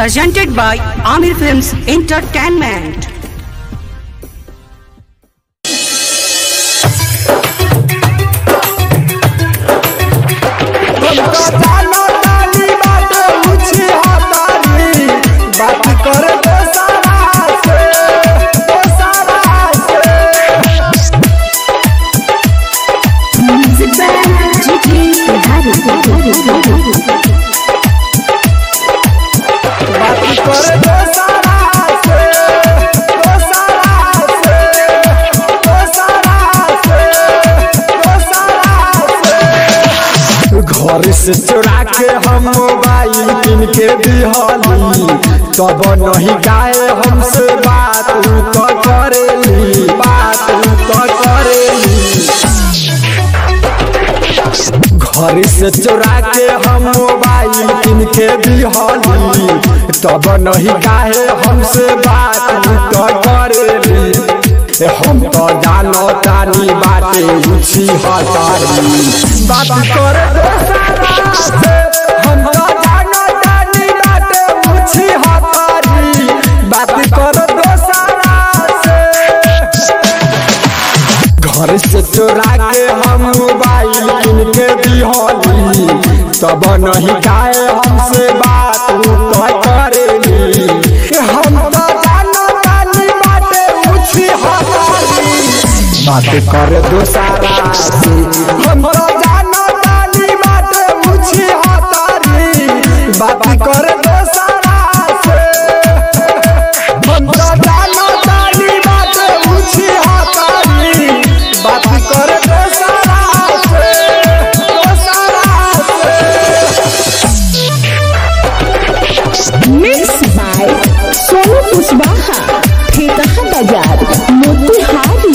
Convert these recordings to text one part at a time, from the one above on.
presented by Amir Films Entertainment. जानो ताली बाटे ऊंची हाथाली बात कर दो सारा से दो सारा से बात कर दो सारा से दो सारा से दो सारा से दो सारा से घर से चुरा के हम मोबाइल किन के दिहली तब नहीं गाए हमसे बात उ तो करेली बात उ तो करेली घर से चुरा के हम मोबाइल किन के दिहली तब नहीं गाए हमसे बात उ तो करेली ए, हम तो जानो तानी बाटे उछी हतारी बात कर दो सारा से हम तो जानो तानी बाटे उछी हतारी बात कर दो सारा से घर से चोरा के हम मोबाइल किन के दिहली तब नहीं गाए हमसे बात उ तो करेली हम तो जानो तानी बाटे उछी हतारी बात कर दो सारा से हम तो जानो तानी बाटे उछी हतारी बात कर दो सारा से हम तो जानो तानी बाटे उछी हतारी बात कर दो सारा से दो सारा से Mixed by Sonu Kuswaha, Thetaha Bajar, Motihari.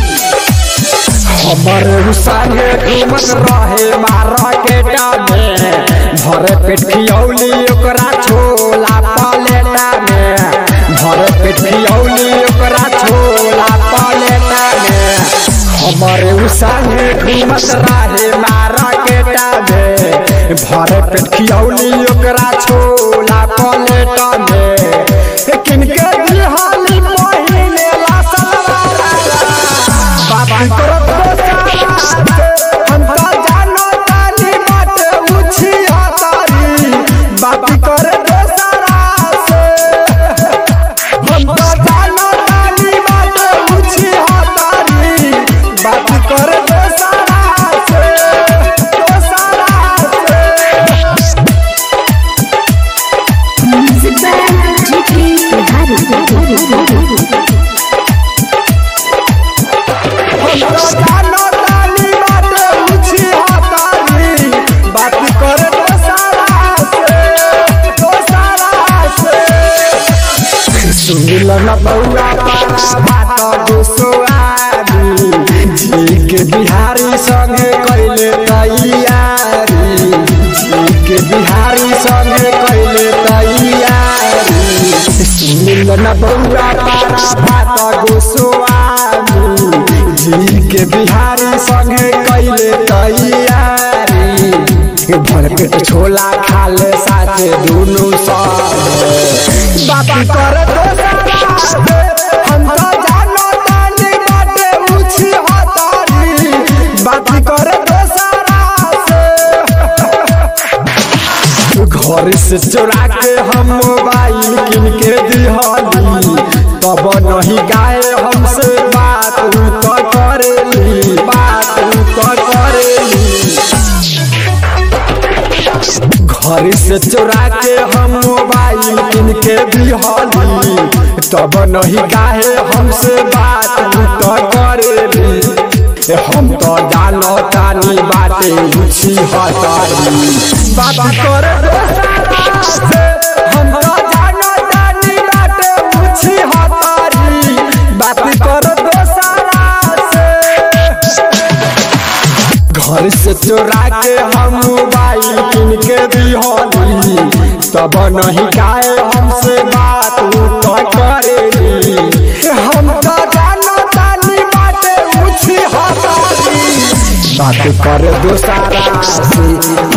हमर संगे घूमत रहे मार्केटा में भरे पेट खियौली ओकरा छोला पलेटा में भरे पेट खियौली ओकरा छोला पलेटा में हमर संगे घूमत रहे मार्केटा में भरे पेट खियौली ओकरा छोला पलेटा में किनके दिहाली पहिने ला सलवार बात करत दो सारा से हम तो जानो तानी बाटे उछी हतारी बात कर दो सारा से हम तो जानो तानी बाटे उछी हतारी बात कर दो सारा से दो सारा से Music by GK हमरा जानो तानी बाटे ऊंची हतारी बात कर दो सारा से दो सारा से सुनिल न बउआ पारा बात गोसवारी जी के बिहारी संगे कैले तैयारी जी के बिहारी संगे कैले तैयारी सुनिल न बउआ पारा बात गोसवारी जी के बिहारी संगे कैले तैयारी भर पेट छोला खा ले साथे दुनु सब बात कर दो सारा से हम तो जानो तानी बाटे ऊंची हतारी बात कर दो सारा से घर से चुरा के हम मोबाइल किन के दिहली तब नहीं गाए हमसे बात उ तो करेली बात उ तो करेली घर से चुरा के हम मोबाइल किन के दिहली तब नहीं गाए हमसे बात उ तो करेली ए, हम तो जानो तानी बाटे उछी हतारी बात कर दो सारा से हम तो जानो तानी बाटे उछी हतारी बात कर दो सारा से घर से चुरा के हम मोबाइल किन के दिहली तब नहीं गाए हमसे बात उ तो करेली हम तो जानो तानी बाटे ऊंची हतारी बात कर दो सारा से